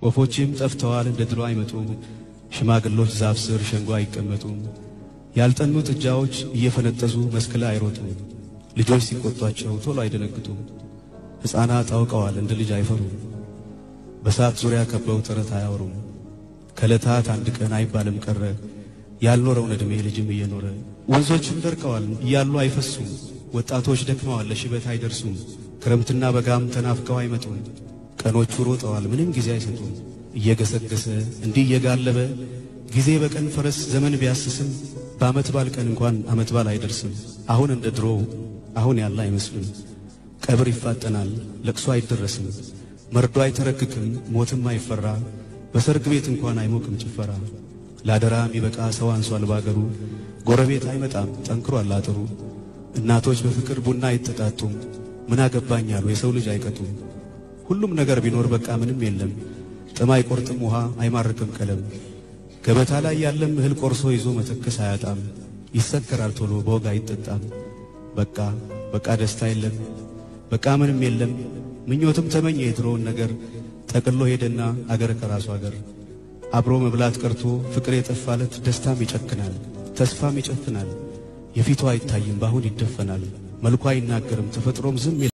ወፎችም ጠፍተዋል እንደ ድሮ አይመጡም። ሽማግሎች ዛፍ ስር ሸንጎ አይቀመጡም። ያልጠኑ ጥጃዎች እየፈነጠዙ መስክ ላይ አይሮጡም። ልጆች ሲቆጧቸው ቶሎ አይደነግጡም። ሕፃናት አውቀዋል እንደ ልጅ አይፈሩም። በሳት ዙሪያ ከበው ተረት አያወሩም። ከዕለታት አንድ ቀን አይባልም ቀረ ያልኖረውን ዕድሜ ልጅም እየኖረ ወንዞችም ደርቀዋል እያሉ አይፈሱም። ወጣቶች ደክመዋል ለሽበት አይደርሱም። ክረምትና በጋም ተናፍቀው አይመጡም። ቀኖቹ ሮጠዋል ምንም ጊዜ አይሰጡም። እየገሰገሰ እንዲህ እየጋለበ ጊዜ በቀን ፈረስ ዘመን ቢያስስም በዓመት ባል ቀን እንኳን ዓመት ባል አይደርስም። አሁን እንደ ድሮ አሁን ያለ አይመስልም። ቀብር ይፋጠናል ለቅሶ አይደረስም። መርዶ አይተረክክም ሞትም አይፈራ። በሰርግ ቤት እንኳን አይሞቅም ጭፈራ። ለአደራ የሚበቃ ሰው አንሷል ባገሩ። ጎረቤት አይመጣም ጠንክሯል አጥሩ። እናቶች በፍቅር ቡና አይጠጣጡም። ምን አገባኛሉ የሰው ልጅ አይቀጡም። ሁሉም ነገር ቢኖር በቃ ምንም የለም። ጥም አይቆርጥም ውሃ አይማርክም ቀለም። ገበታ ላይ ያለም እህል ቆርሶ ይዞ መተከስ አያጣም። ይሰከራል ቶሎ በወግ አይጠጣም። በቃ በቃ ደስታ የለም በቃ ምንም የለም። ምኞትም ተመኘ የድሮውን ነገር ጠቅሎ ሄደና አገር ከራሱ አገር አብሮ መብላት ቀርቶ ፍቅር የጠፋለት ደስታም ይጨክናል፣ ተስፋም ይጨፍናል። የፊቱ አይታይም በአሁን ይደፈናል። መልኳ አይናገርም ተፈጥሮም ዝም